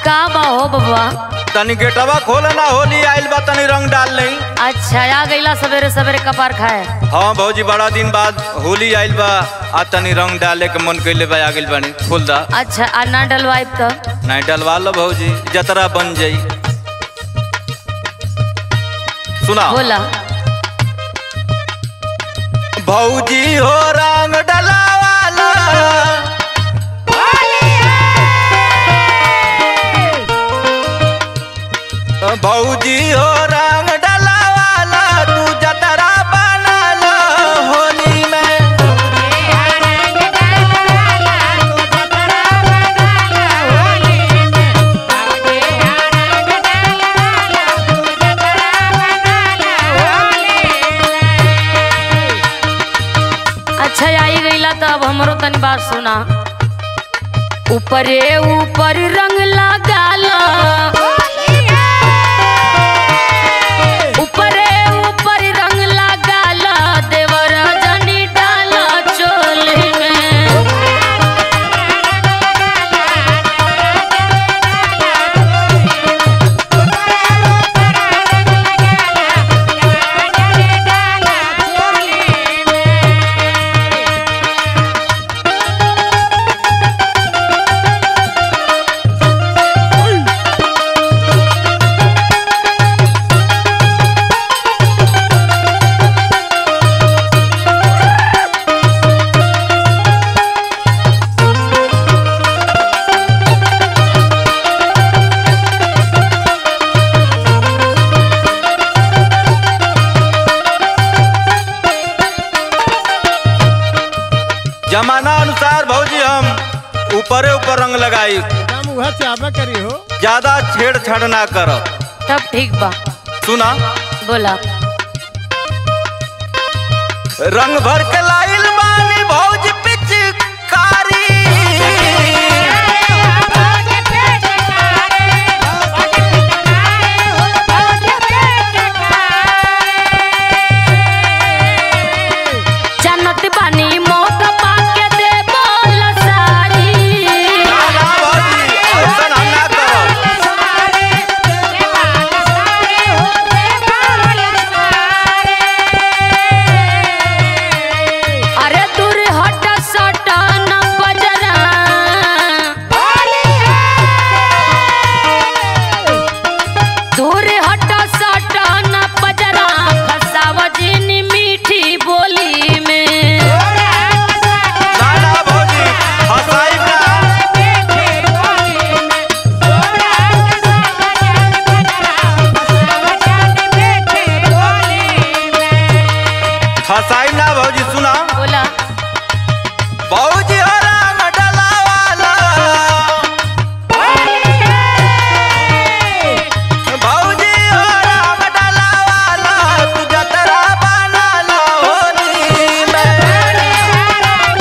का बा हो बबुआ तनी गेटवा खोल ना होली आइल बा तनी रंग डाल लई अच्छा आ गईला सवेरे सवेरे कपार खाए हाँ भौजी बड़ा दिन बाद होली आइल बा आ तनी रंग डाले के मन कइले बा आ गइल बानी खोल दा अच्छा आ ना डलवाइब तो नहीं डलवा लो भौजी जतरा बन जाई सुना बोला भौजी हो रंग डलावाला भौजी हो रंग डलावाला तू जतरा बना लो होली में अच्छा आई गईला तो अब हमरो तनी बात सुना ऊपरे ऊपर रंग लगाला ऊपरे ऊपर रंग लगाला देवर जनी डाला चोली में जमाना अनुसार भौजी हम ऊपरे ऊपर रंग लगाई हम वह चाहबे करी हो ज्यादा छेड़छाड़ ना करो तब ठीक बा सुना बोला रंग भर के लाइल बानी भौज पिचकारी जन्नत बानी मौका पाके दे बोल सारी ना ना भौजी ऐसन हम ना करब अरे दूर हट सट न बजरा दूर हट सट न बजरा फसाव जिनी मीठी बोली में ना ना भौजी हंसाई ना हंसाई ना भौजी सुना बोला भौजी हो रंग डलावाला भौजी हो रंग डलावाला तू जतरा बना लो होली में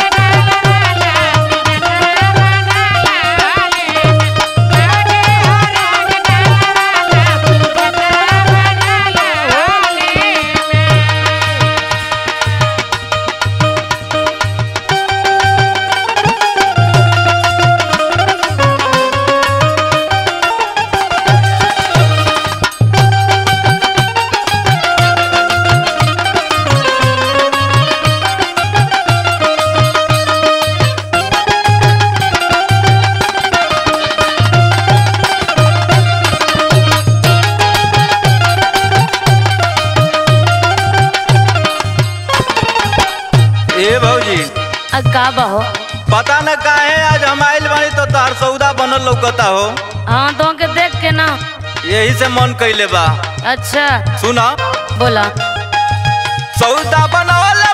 ए भौजी आ का बहो पता न काहे आज हम आइल बानी तो तार सौदा बनल लौकता हो हाँ तो के देख के ना यही से मन कइले बा अच्छा सुना बोला सौदा बनवल